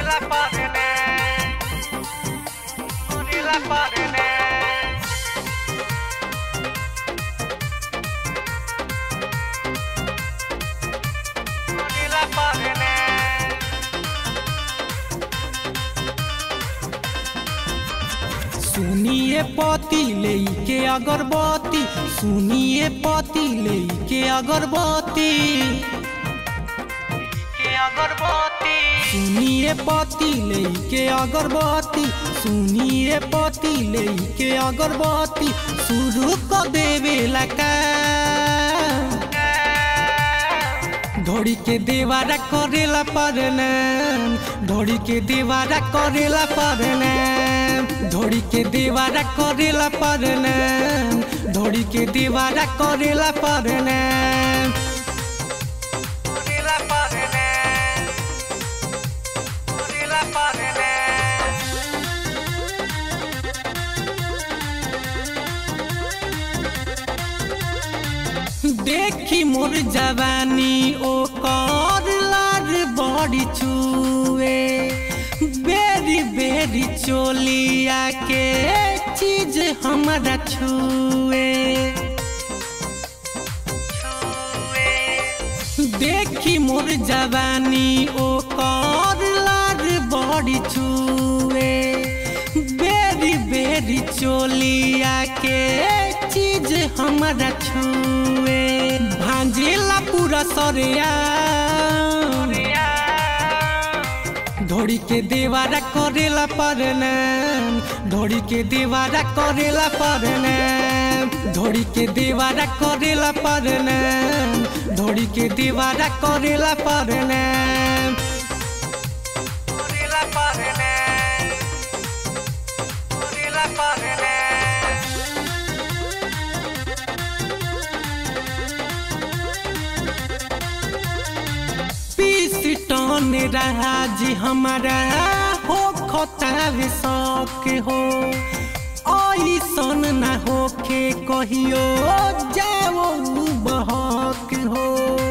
la padene. Uri la padene. Uri la padene. सुनिए पति लेके अगरबत्ती सुनिए पति लेके अगरबत्ती के अगरबत्ती सुनिए पति लेके अगरबत्ती सुनिए पति लेके अगरबत्ती शुरू कर देवे लका धोड़ी के देवारा करेला परना धोड़ी के देवारा करेला परना धोड़ी के देवारा करेला परना धोड़ी के देवारा करेला परना Uri la padene. Uri la padene. देखी मोर जवानी ओ कर लार बड़ी छुए बेरी बेरी चोलिया के चीज हमारा छुए देखी मोर जवानी ओ कर लार बड़ी छुए बेरी बेरी चोलिया के चीज हमारा छुए भांजेला पूरा सरिया धोड़ी के देवारा करेला परना धोड़ी के देवारा करेला परना धोड़ी के देवारा करेला परना धोड़ी के देवारा करेला परना Uri la padene. Uri la padene. पीस टन रहा जी हमारा हो खतावे शौक हो ऐसन ना होके कहियो जाओ बहक हो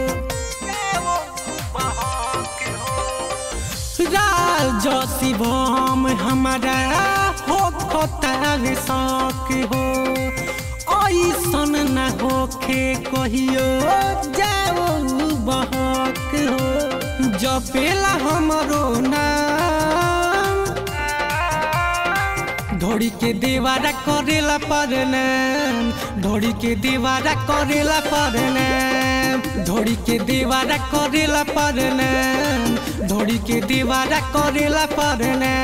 राज शिवम हमारा हो खतावे शौक हो ऐसन ना होके कहियो जाओ बहक हो जपेला हमरो नाम धोड़ी के देवारा करेला परना धोड़ी के देवारा करेला परना धोड़ी के देवारा करेला परना धोड़ी के देवारा करेला परना